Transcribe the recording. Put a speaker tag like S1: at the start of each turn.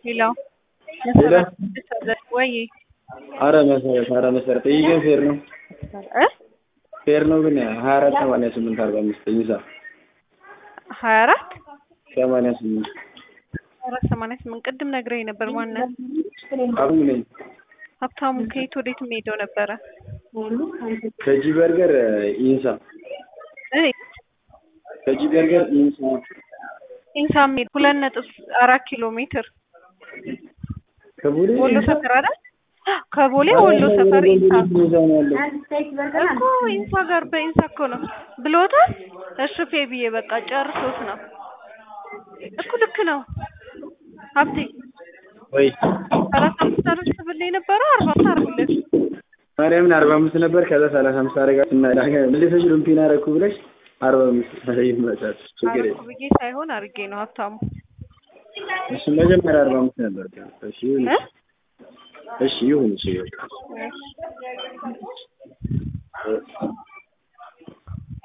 S1: ሌላው
S2: ሌላ
S1: ወይ
S2: አረ መሰረት አረ መሰረት ይህ ግን ፌር ነው
S1: እ
S2: ፌር ነው ግን ሀያ አራት ሰማንያ ስምንት አርባ አምስት ይዛ
S1: ሀያ አራት
S2: ሰማንያ ስምንት
S1: አራት ሰማንያ ስምንት ቅድም ነግረኝ ነበር። ማነው
S2: አብኝ ነኝ
S1: ሀብታሙ ከየት ወዴት የሚሄደው ነበረ?
S2: ከጂ በርገር ኢንሳ
S1: እ
S2: ከጂ በርገር ኢንሳ
S1: ኢንሳ የሚሄድ ሁለት ነጥብ አራት ኪሎ ሜትር
S2: ከቦሌ
S1: ወሎ ሰፈር አይደል? ከቦሌ ወሎ ሰፈር ኢንሳ
S2: ኢንሳ ነው ያለው
S1: እኮ ኢንሳ ጋር በኢንሳ እኮ ነው ብሎታል። እሺ ፌ ብዬ በቃ ጨርሶት ነው እኮ ልክ ነው ሀብቴ
S2: ወይ
S1: ሰላሳ አምስት አረግ ብለህ የነበረው አርባ አምስት አርግለት
S2: ማርያምን አርባ አምስት ነበር ከዛ ሰላሳ አምስት አረጋት እና መልሰሽ ሉምፒን አረኩ ብለሽ አርባ አምስት ይመጣል ችግር
S1: አረኩ
S2: የለም
S1: ብዬ ሳይሆን አርጌ ነው ሀብታሙ
S2: እሺ መጀመሪያ አርባ አምስት ነበር እሺ ይሁን
S1: እ
S2: እሺ ይሁን እሺ በቃ
S1: እሺ